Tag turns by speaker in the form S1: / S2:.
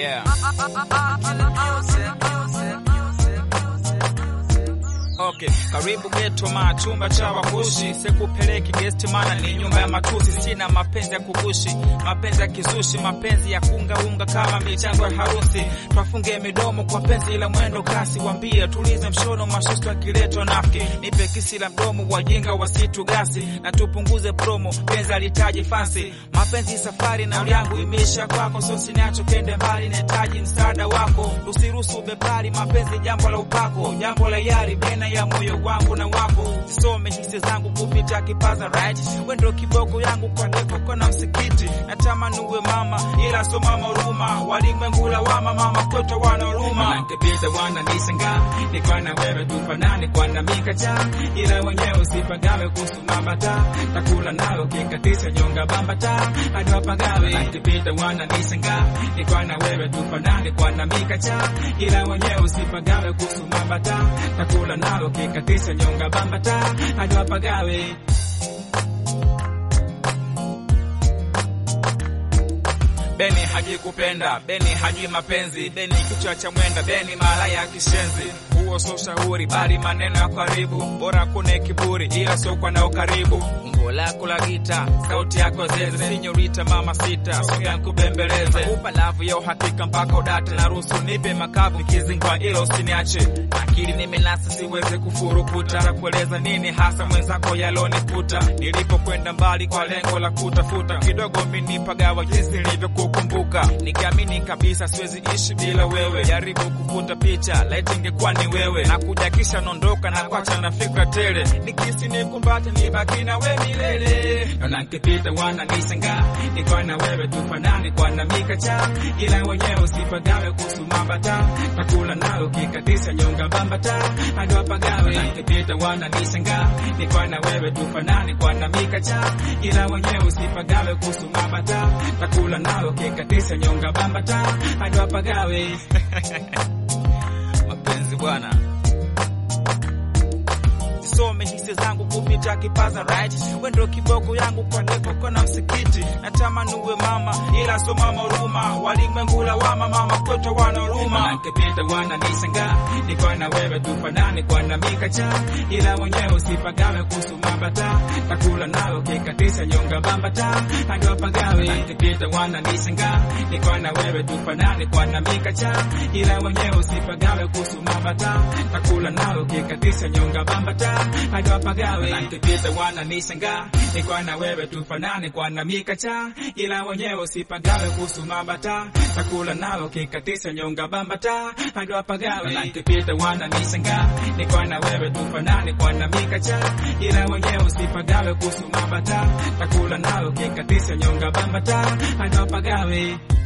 S1: Yeah. Okay, karibu geto ma chumba cha wakushi, sikupeleki guest mana ni nyumba ya matusi. Sina mapenzi ya kugushi, mapenzi ya kizushi, mapenzi ya kunga unga kama michango ya harusi. Twafunge midomo kwa penzi la mwendo kasi, wambie tulize mshono, mashusto akiletwa nafiki. Nipe kisi la mdomo, wajinga wasitu gasi, na tupunguze promo, penzi alitaji fansi. Mapenzi safari na yangu imeisha kwako, so sinacho kende mbali, nahitaji msaada wako. Usiruhusu bepari, mapenzi jambo la upako, jambo la yari bena ya moyo wangu na wako. Some hisi zangu kupita kipaza right, wendo kiboko yangu kwa depo kona msikiti. Natamani uwe mama, ila so mama huruma, walimwengu lawama, mama kwetu wana huruma.
S2: Nakipita wana nisanga nikwa na wewe tufanane kwa na mikacha ila wenyewe usipagawe kuhusu mambata takula nayo kikatisha nyonga bambata hadi wapagawe nakipita wana nisanga nikwa na wewe tufanane kwa na mikacha ila wenyewe usipagawe kuhusu mambata takula nayo kikatisha nyonga bambata hadi wapagawe
S1: Beni hajikupenda, Beni hajui mapenzi, Beni kichwa cha mwenda, Beni mara ya kishenzi. Huo so shauri, bali maneno ya karibu, bora kuna kiburi, ila sio kwa nao karibu. Umbo lako la gita, sauti yako zeze, sinyorita mama sita, soga nkubembeleze, upa lavu ya uhakika mpaka udate na ruhusu, nipe makavu nikizingwa, ila usiniache. Akili nimenasa, siweze kufurukuta, takueleza nini hasa mwenzako yalonikuta, nilipokwenda mbali kwa lengo la kutafuta kidogo, minipagawa jinsi nilivyo kukumbuka nikiamini kabisa siwezi ishi bila wewe. Jaribu kuvuta picha, laiti ingekuwa ni wewe, na kuja kisha nondoka na kwacha na fikra tele, nikisi nikumbate nibaki na we milele.
S2: na nikipita wana nisanga nikwa na wewe tufanane kwa na mikacha ila wenyewe usipagawe kuhusu mambata takula nayo kikatisha nyonga bambata hadi wapagawe na nikipita wana nisanga nikwa na wewe tufanane kwa na mikacha ila wenyewe usipagawe kuhusu mambata takula nayo kikatisha nyonga bambata hadi wapagawe
S1: Mapenzi bwana, some hisi zangu kupita kipaza right, wendo kiboko yangu kwa depo kona msikiti. Natamani uwe mama, ila so mama huruma, walimwengu lawama, mama kwetu wana huruma.
S2: Nakipita wana nisanga nikwa na wewe tufanane kwa na mikacha ila mwenyewe usipagawe kuhusu mambata takula nayo kikatisha nyonga bambata hadi wapagawe nakipita wana nisanga nikwa na wewe tufanane kwa na mikacha ila mwenyewe usipagawe kuhusu mambata takula nayo kikatisha nyonga bambata hadi wapagawe nakipita wana nisanga nikwa na wewe tufanane kwa na mikacha ila mwenyewe usipagawe kuhusu mambata takula nayo kikatisha nyonga bambata hadi wapagawe nakipita wana nisanga nikwa na wewe tufanane kwa na mikacha ila mwenyewe usipagawe kuhusu mambata takula nayo kikatisha nyonga bambata hadi wapagawe